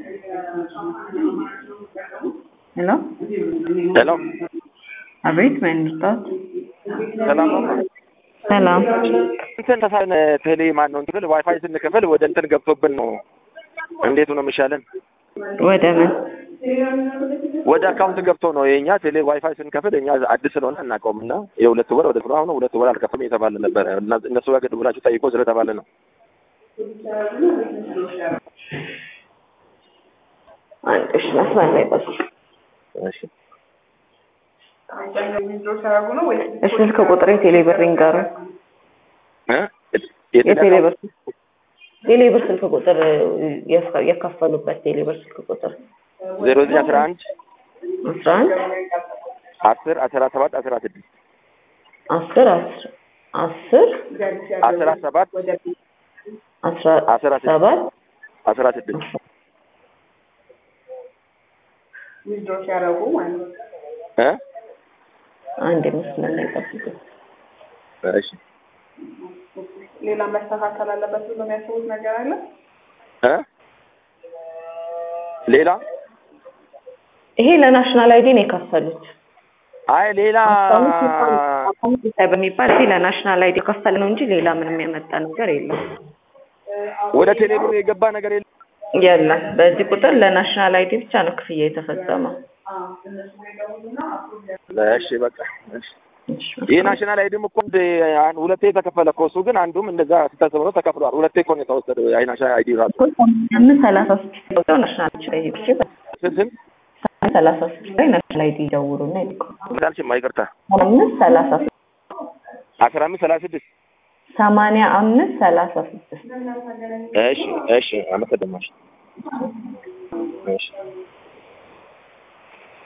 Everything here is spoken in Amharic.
ሄሎ ሄሎ አቤት፣ ማን ልርዳት? ሰላም ነው። ሰላም። እንትን ተሳን ቴሌ ማን ነው እንትን ዋይፋይ ስንከፍል ወደ እንትን ገብቶብን ነው። እንዴት ነው የሚሻለን? ወደ ምን? ወደ አካውንት ገብቶ ነው የኛ ቴሌ ዋይፋይ ስንከፍል እኛ አዲስ ስለሆነ አናውቀውም እና የሁለት ወር ወደ አሁን ሁለት ወር አልከፍልም የተባለ ነበረ እና እነሱ ጋር ብላችሁ ጠይቆ ስለተባለ ነው። አንድ እሺ፣ መስመር ላይ ቆይ። እሺ እሺ፣ ስልክ ቁጥር የቴሌ ብር ይንገሩኝ። እ የቴሌ ብር ቴሌ ብር ስልክ ቁጥር የከ- የከፈሉበት ቴሌ ብር ስልክ ቁጥር ዜሮ ዘጠኝ አስራ አንድ አስራ አንድ አስር አስራ ሰባት አስራ ስድስት አስር አስር አስር አስራ ሰባት አስራ አስራ ስድስት ሰባት አስራ ስድስት እ አንድ መስመር ላይ ጠብቁ። እሺ ሌላ መስተካከል አለበት ብሎ የሚያስቡት ነገር አለ? እ ሌላ ይሄ ለናሽናል አይዲ ነው የከፈሉት። አይ ሌላ በሚባል ይሄ ለናሽናል አይዲ የከፈለ ነው እንጂ ሌላ ምንም የመጣ ነገር የለም ወደ ቴሌብር የገባ ነገር የለም። የለም። በዚህ ቁጥር ለናሽናል አይዲ ብቻ ነው ክፍያ የተፈጸመው። እሺ በቃ እሺ። ይህ ናሽናል አይዲም እኮ እንደ አን- ሁለቴ የተከፈለ እኮ እሱ ግን አንዱም እንደዛ ስታስብ ነው ተከፍሏል። ሁለቴ እኮ ነው የተወሰደው ያ ናሽናል አይዲ ራሱ አምስት ሰላሳ ስድስት ቁጥር ናሽናል አይዲ ብቻ ስንት ስንት ሰላሳ ስድስት ላይ ናሽናል አይዲ ይደውሉና ይልቁ እንዳልሽማ ይቅርታ አምስት ሰላሳ ስድስት አስራ አምስት ሰላሳ ስድስት ሰማንያ አምስት ሰላሳ ስድስት እሺ እሺ አመሰግናለሁ። እሺ